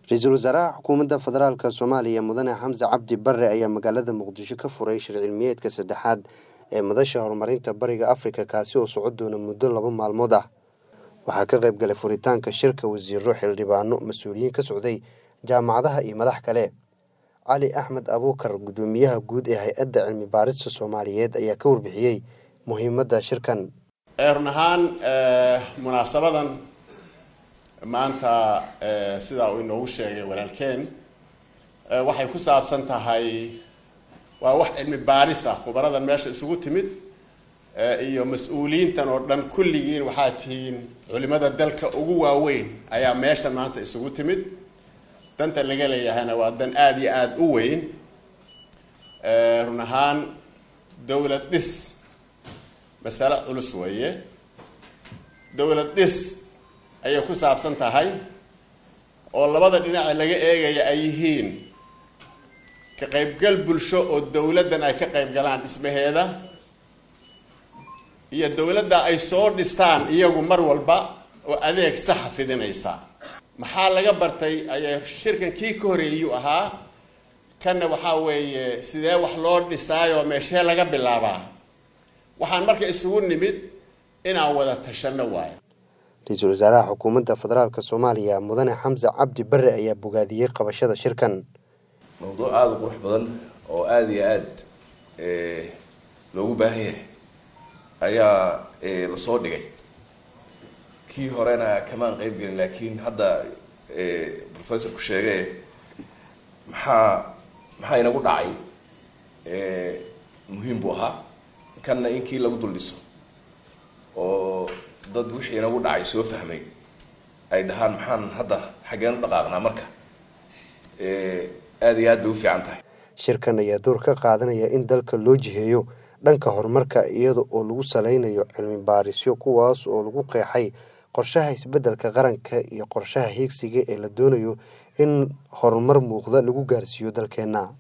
ra-iisul wasaaraha xukuumadda federaalk soomaaliya mudane xamse cabdi bare ayaa magaalada muqdisho ka furay shir cilmiyeedka saddexaad ee madasha horumarinta bariga afrika kaasi oo socon doona muddo laba maalmood ah waxaa ka qayb galay furitaanka shirka wasiiro xildhibaano mas-uuliyiin ka socday jaamacadaha iyo madax kale cali axmed abuukar guddoomiyaha guud ee hay-adda cilmi baarista soomaaliyeed ayaa ka warbixiyey muhiimadda shirkan run ahaan munaasabadan maanta sidaa uu inoogu sheegay walaalkeen waxay ku saabsan tahay waa wax cilmi baaris ah khubaradan meesha isugu timid iyo mas-uuliyiintan oo dhan kulligiin waxaa tihiin culimada dalka ugu waaweyn ayaa meeshan maanta isugu timid danta laga leeyahayna waa dan aada iyo aada u weyn run ahaan dowlad dhis masale culus weeye dowlad dhis ayay ku saabsan tahay oo labada dhinaca laga eegaya ay yihiin ka qaybgal bulsho oo dowladdan ay ka qayb galaan dhismaheeda iyo dowladda ay soo dhistaan iyagu mar walba oo adeeg saxa fidinaysa maxaa laga bartay ayay shirkan kii ka horeeyuu ahaa kanna waxaa weeye sidee wax loo dhisaayoo meeshee laga bilaabaa waxaan marka isugu nimid inaan wada tashanno waayo ra-iisul wasaaraha xukuumadda federaalk soomaaliya mudane xamse cabdi bare ayaa bogaadiyey qabashada shirkan mawduuc aada u qurux badan oo aada iyo aada loogu baahan yahay ayaa lasoo dhigay kii horena kamaan qeyb gelin laakiin hadda professorku sheegay maxaa maxaa inagu dhacay muhiim buu ahaa kanna in kii lagu dul dhiso oo dad wixii inagu dhacay soo fahmay ay dhahaan maxaan hadda xaggeen u dhaqaaqnaa marka aada iyo aad bay u fiican tahay shirkan ayaa door ka qaadanaya in dalka loo jiheeyo dhanka horumarka iyada oo lagu saleynayo cilmi baarisyo kuwaas oo lagu qeexay qorshaha isbeddelka qaranka iyo qorshaha hiigsiga ee la doonayo in horumar muuqda lagu gaarsiiyo dalkeenna